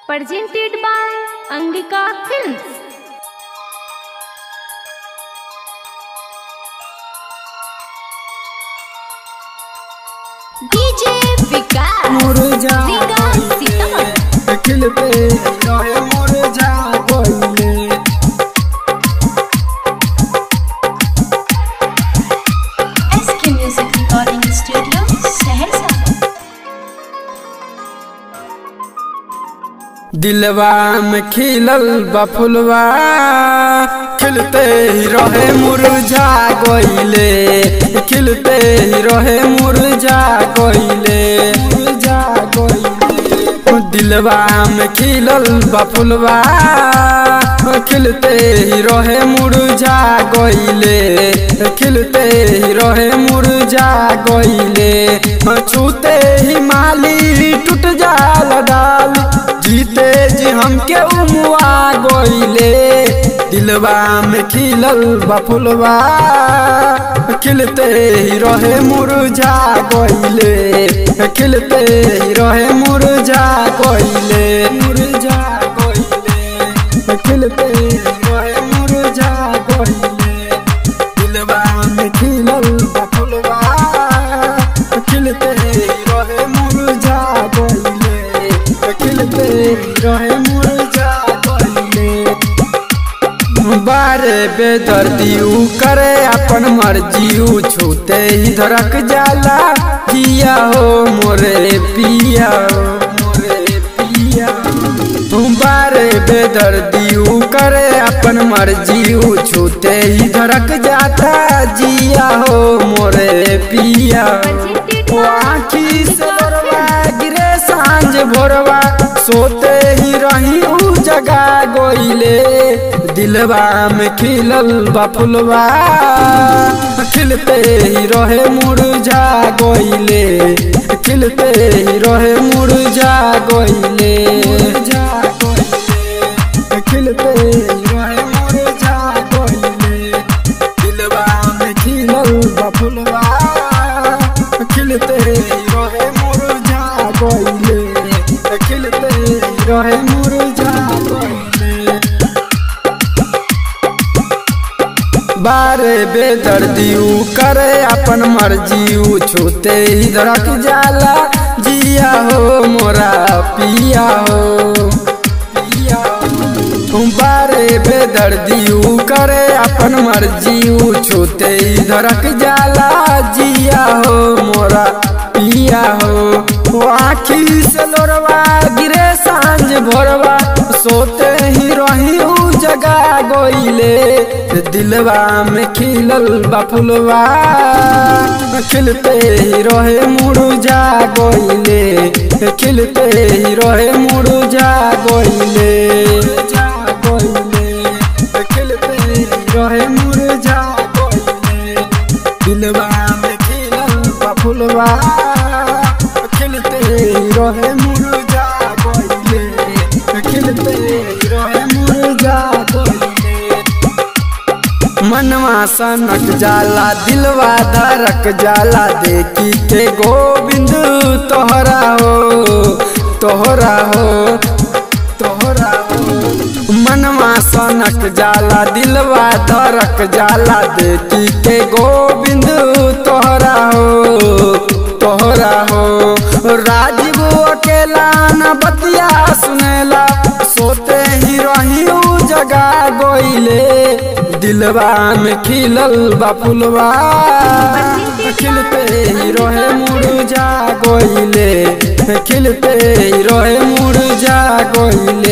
presented by Angika Films. DJ Vikas. मुरझा Ringa Sitaman. खिल पे रहे मुरझा गइले SK Music Recording Studio, Saharsa. दिलवा में खिलल बफुलवा खिलते ही रहे मुरझा गइले खिलते ही रहे मुरझा गइले मुरझा गइले दिलवा में खिलल बफुलवा खिलते ही रहे मुरझा गइले खिलते ही रहे मुरझा गइले छूते ही माली टूट जाला डाल जीते जी हमके उमुआ गइले दिलवा में खिलल बफुलवा खिलते ही रहे मुरझा गइले खिलते ही रहे मुरझा गइले मुरझा गइले खिलते ही रहे मुरझा गइले दिलवा में खिलल बफुलवा खिलते ही रहे मुरझा गइले खिलते ही रहे मुरझा गइले बारे बेदर्दी ऊ करे अपन मर्जी ऊ छूते ही धड़क जाला जिया हो मोरे पिया हो मोरे पिया तू बारे बेदर्दी ऊ करे अपन मर्जी ऊ छूते ही धड़क जाता जिया हो मोरे पिया Presented ओ by आँखी से Angika बरवा Films. गिरे सांझ भोरवा सोते ही रही ऊ जगा गोइले दिलवा में खिलल बफुलवा खिलते ही रहे मुरझा गोइले खिलते ही रहे मुरझा गोइले मुरझा गोइले खिलते ही रहे मुरझा गोइले दिलवा में खिलल बफुलवा खिलते रहे मुरझा गइले खिलते रहे मुरझा गइले बारे बेदर्दी ऊ करे अपन मर्जी ऊ छूते ही धड़क जाला जिया हो मोरा पिया हो पिया हो बारे बेदर्दी ऊ करे अपन मर्जी ऊ छूते ही धड़क जाला जिया हो मोरा पिया हो वो आँखी से लोरवा गिरे सांझ भोरवा सोते ही रही ऊ जगा गोइले दिलवा में खिलल बफुलवा खिलते ही रहे मुरझा गोइले खिलते ही रहे मुरझा गोइले खिलते ही रहे मुरझा गोइले दिलवा में खिलल बफुलवा खिलते ही रहे मुरझा गइले खिलते ही रहे मुरझा गइले मनवा सनक जाला दिलवा धड़क जाला देखी के गोविंद तोहरा हो तोहरा हो तोहरा हो मनवा सनक जाला दिलवा धड़क जाला देखी के गोविंद तोहरा हो तोहरा हो राजीव अकेला न बतिया सुनेला सोते ही रही ऊ जगा गोइले दिलवा में खिलल बफुलवा खिलते ही रहे मुरझा गोइले खिलते ही रहे मुरझा गोइले